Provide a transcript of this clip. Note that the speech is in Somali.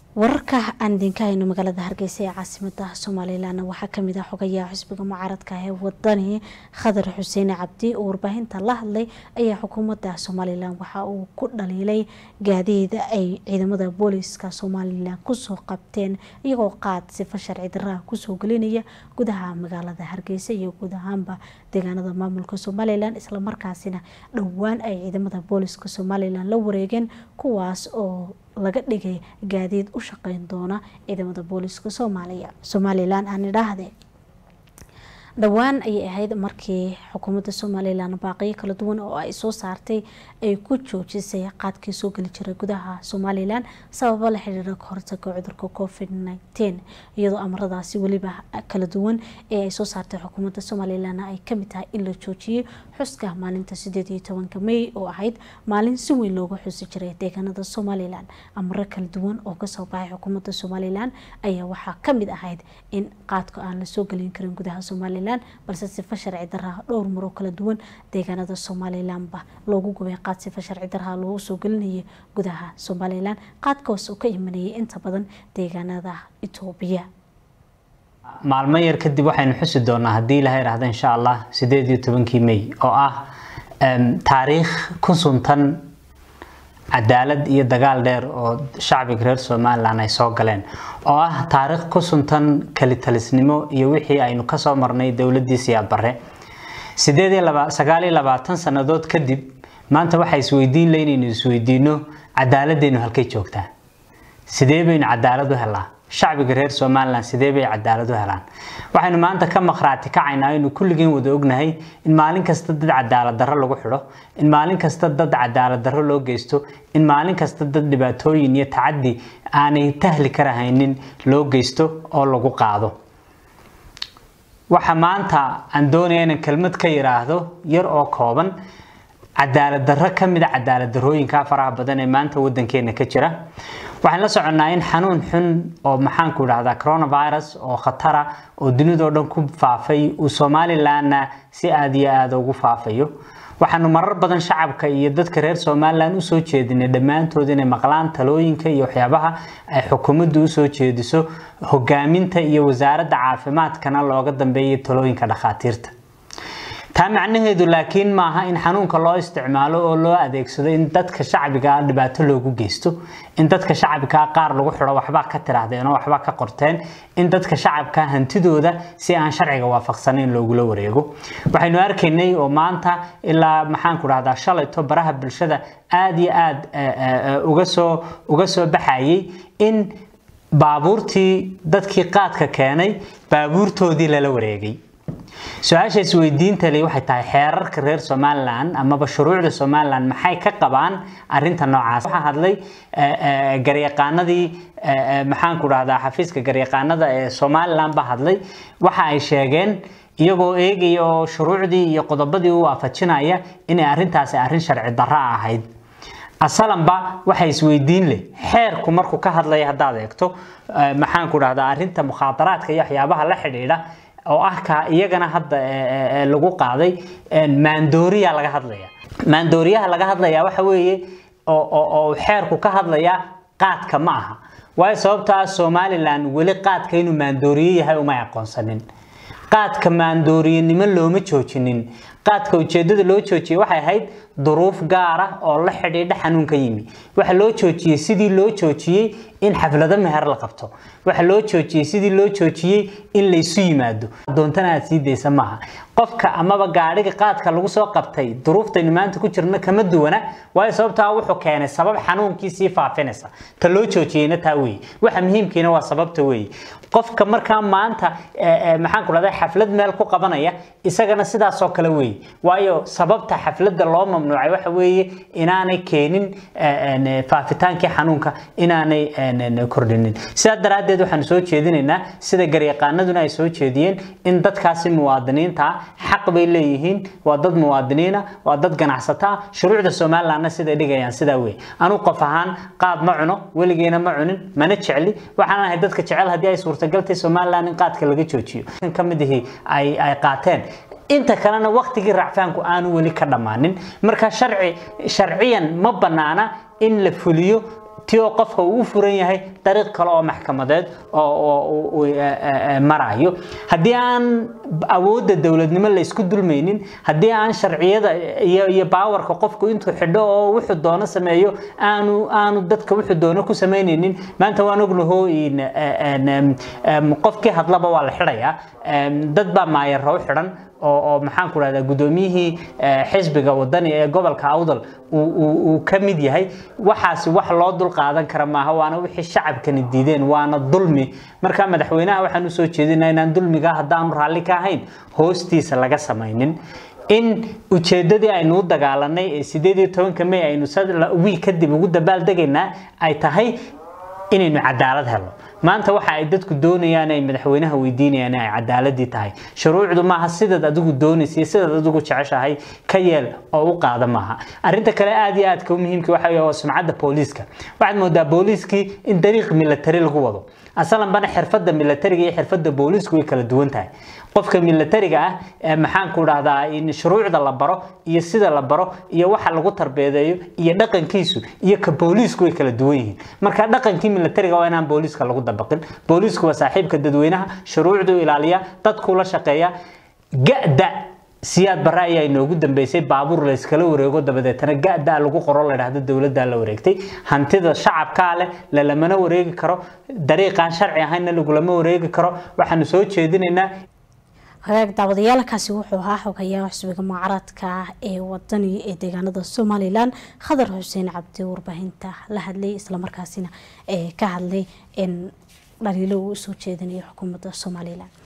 wararka aan idinka hayno magaalada hargeysa ee caasimada somalilan waxaa kamid ah xogayaha xisbiga mucaaradka ee wadani khadar xuseen cabdi oo warbaahinta la hadlay ayaa xukuumadda somalilan waxa uu ku dhaliilay gaadiida ay ciidamada booliiska somalilan kusoo qabteen iyagoo qaad sifa sharci daraa kusoo gelinaya gudaha magaalada hargeysa iyo guud ahaanba deegaanada maamulka somalilan islamarkaasina dhowaan ay ciidamada booliiska somalilan la wareegeen kuwaas oo laga dhigay gaadiid u shaqeyn doona ciidamada booliiska soomaaliya somalilan aan idhaahde dhowaan ayay ahayd markii xukuumadda somalilan baaqiyo kala duwan oo ay soo saartay ay ku joojisay qaadkii soo geli jiray gudaha somalilan sababo la xiriira kahortaga cudurka covid nteen iyadoo amaradaasi weliba kala duwan ee ay soo saartay xukuumadda somalilan ay kamid tahay in la joojiyay xuska maalinta sideed iyo tobanka may oo ahayd maalin si weyn looga xusi jiray deegaanada somalilan amaro kala duwan oo kasoo baxay xukuumadda somalilan ayaa waxaa kamid ahayd in qaadka aan lasoo gelin karin gudaha somalilan balse sifa sharci daraa dhowr maroo kala duwan deegaanada somalilanba loogu gubay qaad sifa sharci daraa loogu soo gelinayay gudaha somalilan qaadkaas oo ka imanayay inta badan deegaanada etoobiya maalmo yar kadib waxaynu xusi doonaa haddii ilaha idhaahda insha allah sideed iyo tobankii may oo ah taariikh ku suntan cadaalad iyo dagaal dheer oo shacbiga reer somalilan ay soo galeen oo ah taariikh ku suntan kalitalisnimo iyo wixii aynu kasoo marnay dowladii siyaad bare sideed iyo laba sagaal iyo labaatan sanadood kadib maanta waxaa isweydiin le inaynu isweydiino cadaaladdeenu halkay joogtaa sidee baynu cadaalad u helaa shacbiga reer somalilan sidee bay cadaalad u helaan waxaynu maanta ka maqhraati kacaynaa aynu kulligeen wada ognahay in maalin kasta dad cadaalad darro lagu xidho in maalin kasta dad cadaalad darro loo geysto in maalin kasta dad dhibaatooyin iyo tacadi aanay tahli karahaynin loo geysto oo lagu qaado waxa maanta aan doonaya inaan kelmad ka yiraahdo yar oo kooban cadaalad darro ka mid a cadaalad darrooyinka faraha badan ee maanta wadankeena ka jira waxaan la soconnaa in xanuun xun oo maxaanku idhahdaa coronavirus oo khatara oo dunidao dhan ku faafay uu somalilanna si aada iyo aada ugu faafayo waxaanu marar badan shacabka iyo dadka reer somalilan usoo jeedinay dhammaantood inay maqlaan talooyinka iyo waxyaabaha ay xukuumaddu usoo jeediso hogaaminta iyo wasaaradda caafimaadkana looga dambeeya talooyinka dhakhaatiirta taa macnaheedu laakiin maaha in xanuunka loo isticmaalo oo loo adeegsado in dadka shacbiga dhibaato loogu geysto in dadka shacabka qaar lagu xidho waxbaa ka tiraahdeen oo waxbaa ka qorteen in dadka shacabka hantidooda si aan sharciga waafaqsanayn loogula wareego waxaynu arkaynay oo maanta ilaa maxaanku dhahdaa shalayto baraha bulshada aada iyo aada uga soo uga soo baxayay in baabuurtii dadkii qaadka keenay baabuurtoodii lala wareegay su-aasha isweydiinta le waxay tahay xeerarka reer somalilan amaba shuruucda somalilan maxay ka qabaan arinta noocaas waxaa hadlay garyaqaanadii maxaanku dhahdaa xafiiska garyaqaanada ee somalilan ba hadlay waxa ay sheegeen iyagoo eegaya oo shuruucdii iyo qodobadii u waafajinaya inay arintaasi arrin sharci darro ahayd asalanba waxa isweydiin leh xeerku markuu ka hadlaya haddaad eegto maxaanku dhahdaa arinta mukhaadaraadka iyo waxyaabaha la xidhiidha oo ah ka iyagana hadda lagu qaaday maandooriya laga hadlaya maandooriyaha laga hadlaya waxa weeye oo xeerku ka hadlaya qaadka ma aha waayo sababtaa somalilan weli qaadka inuu maandooriye yahay umay aqoonsanin qaadka maandooriyenimo looma joojinin qaadka ujeedada loo joojiyey waxay ahayd duruuf gaar ah oo la xidhiidha xanuunka yimi waxa loo joojiyey sidii loo joojiyey in xaflado meher la qabto waxa loo joojiyey sidii loo joojiyey in laysu yimaado doontana aad sii daysa maaha qofka amaba gaadhiga qaadka lagu soo qabtay duruuftaynu maanta ku jirno kama duwana waayo sababtaa wuxuu keenay sabab xanuunkii sii faafinaysa ta loo joojiyeyna taa weeye waxa muhiimkiina waa sababta weeye qofka markaa maanta maxaan ku dhahday xaflad meel ku qabanaya isagana sidaasoo kale weeye waayo sababta xafladda loo mamnuucay waxa weeye inaanay keenin faafitaankii xanuunka inaanay kordhinin sidaa daraaddeed waxaanu soo jeedinaynaa sida garyaqaanaduna ay soo jeediyeen in dadkaasi muwaadiniinta xaq bay leeyihiin waa dad muwaadiniina waa dad ganacsata ah shuruucda somalilandna siday dhigayaan sidaa wey anuu qof ahaan qaad ma cuno weligeena ma cunin mana jecli waxaan ahay dadka jecel haddii ay suurtagaltay somaliland in qaadka laga joojiyo ka mid ihii ay ay qaateen inta kalena waqtigii racfaanku aanu weli ka dhammaanin marka sharci sharciyan ma bannaana in la fuliyo ti oo qofka uu u furan yahay dariiq kale oo maxkamadeed oo marayo haddii aan awoodda dowladnimo la isku dulmaynin haddii aan sharciyada iyo baawarka qofku intuu xidho oo wuxuu doono sameeyo aanu aanu dadka wuxuu doono ku samaynaynin maanta waan ognaho qofkii hadlaba waa la xidhayaa dad baa maayarro u xidhan oo maxaan ku rahdaa guddoomiyihii xisbiga wadani ee gobolka awdal uu ka mid yahay waxaasi wax loo dul qaadan kara maaha waana wixii shacabkani diideen waana dulmi marka madaxweynaha waxaan usoo jeedinaa inaan dulmiga haddaanu raalli ka ahayn hoostiisa laga samaynin in ujeedadii aynu u dagaalanay ee sideed iyo tobanka may aynu wiil kadib ugu dabaaldegaynaa ay tahay inaynu cadaalad helo maanta waxa ay dadku doonayaan ay madaxweynaha weydiinayaan ay cadaaladii tahay shuruucdu maaha sidaad adigu doonaysa sidaad adigu jeceshahay ka yeel oo u qaada maaha arinta kale aad iyo aadka u muhiimka waxa weeye waa sumcadda booliiska waxaad moodaa booliiskii in dariiq military lagu wado asalan bana xirfadda militariga iyo xirfadda booliisku way kala duwan tahay qofka militariga ah ee maxaan ku dhahdaa in shuruucda la baro iyo sida la baro iyo waxa lagu tarbeedeeyo iyo dhaqankiisu iyo ka booliisku way kala duwan yihiin marka dhaqankii militariga waa inaan booliiska lagu dabaqin booliisku waa saaxiibka dadweynaha shuruucdu ilaaliya dadku la shaqeeya ga'da siyaad barre ayaa inoogu dambeysay baabuur la iskala wareego dabadeetana ga'da lagu qoro la dhahdo dowladda la wareegtay hantida shacabkaa leh lalamana wareegi karo dariiqaan sharci ahaynna lagulama wareegi karo waxaanu soo jeedinaynaa hagaag daawadayaalkaasi wuxuu ahaa xogayaa xisbiga mucaaradka ee wadani ee deegaanada somalilan khadar xuseen cabdi warbaahinta la hadlay islamarkaasina ee ka hadlay in dhaliilo uu usoo jeedinayo xukuumadda somalilan